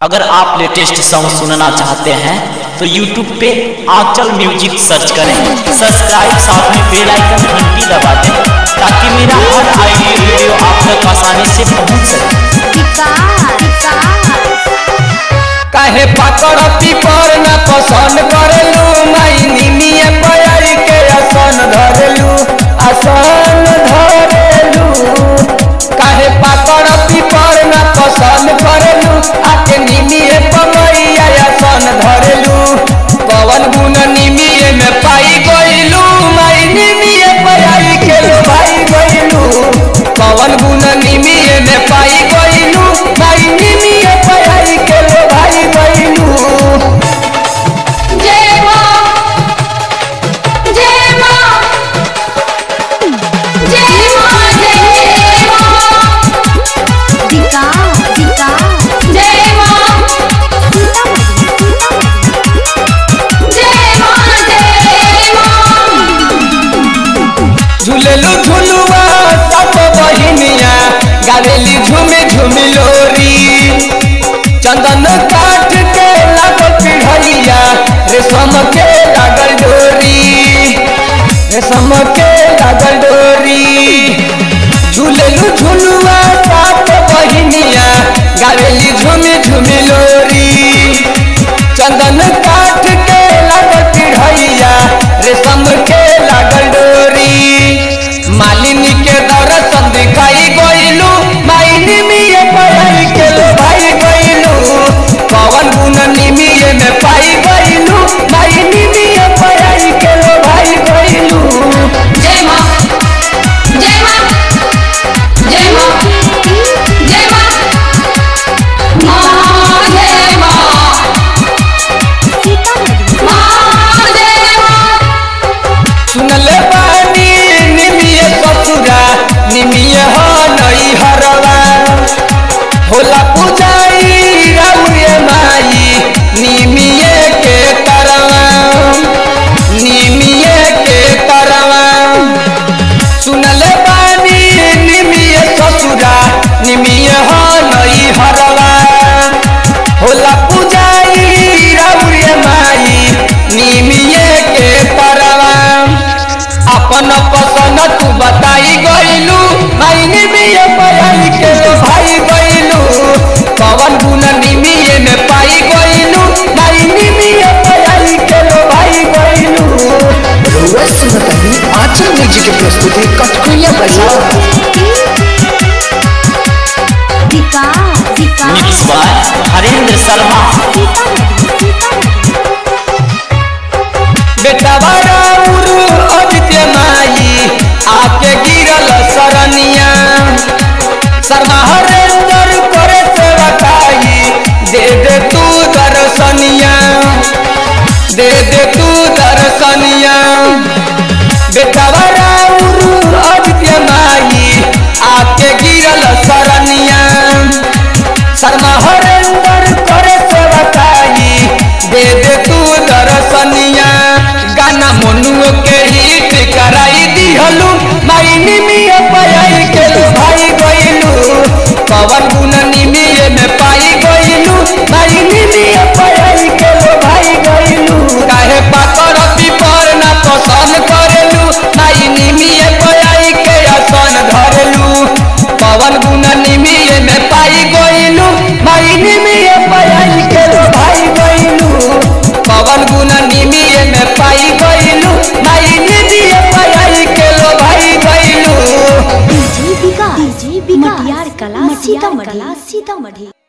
अगर आप latest song सुनना चाहते हैं तो YouTube पे आंचल म्यूजिक सर्च करें सब्सक्राइब साथ में बेल आइकन घंटी दबा दें ताकि मेरा हर आई हुई वीडियो आप तक आसानी से पहुंच सके काहे पकड़ती पर न पसंद करेलू माई निमिए पयाई के आसन धरेलू आसन धरेलू काहे पकड़ती पर न पसंद करेलू आके निमिए पमैया आसन धरेलू पवन गुण निमिए में पाई गइलू माई निमिए पयाई के लो भाई गइलू पवन गुण निमिए में पाई गइलू माई निमिए पयाई के लो भाई गइलू जय मां जय मां जय मां जय मां दिका दिका जय मां जय मां जय मां झूलेलू झुलुआ सब बहिनिया गावेली झूमे झूमी लोरी चंदन काठ के लागल पिढ़ैया रेशम के लागल डोरी रेशम के लागल डोरी झूलेलू झुलुआ सब बहिनिया गावेली झूमी झूमी लोरी चंदन काठ के लागल पिढ़ैया रेशम के लागल डोरी मालिनी के दर्शन दिखाई गइलू माइनी मिये पढ़ाई के लो भाई गइलू पवन गुण निमिये में पाई गइलू माइनी मिये पढ़ाई के लो भाई गइलू जय मां जय मां जय मां जय मां मां जय मां मां जय मां सुनले बानी निमिये ससुरा निमिये हो नई हरवा होला पूजाई राउरे माई निमिये के तरवा निमिये के तरवा सुनले बानी निमिये ससुरा निमिये हो नई हरवा होला पूजाई राउरे माई निमिये के तरवा अपन पसंद तू बताई गइलू माई निमिये पयाई के लो भाई गइलू पवन गुण निमिये में पाई गइलू माई निमिये पयाई के लो भाई गइलू रउआ सुनतानी आंचल म्यूजिक के प्रस्तुति कटकुइया बजा दिका दिका मिक्स बाय हरेंद्र शर्मा बेटा बड़ा उरु अदित्य माई आके गिरल सरनिया शर्मा हरेंद्र करे सेवकाई दे दे तू दर्शनिया दे दे तू दर्शनिया बेटा बड़ा उरु अदित्य माई आके गिरल सरनिया शर्मा हरेंद्र करे सेवकाई दे दे तू दर्शनिया गाना मनुओ के हिट कराई दिहलू माई निमिये पयाई के लो भाई गइलू पवन गुण निमिये में पाई गइलू माई निमिये पयाई के लो भाई गइलू काहे पाकड़ती पर ना पसंद करेलू माई निमिये पयाई के आसन धरेलू पवन गुण निमिये में पाई गइलू माई निमिये पयाई के लो भाई गइलू पवन गुण निमिये में पाई गइलू माई निमिये पयाई के लो भाई गइलू डीजे बिका डीजे बिका मटियार कला सीतामढ़ी सीतामढ़ी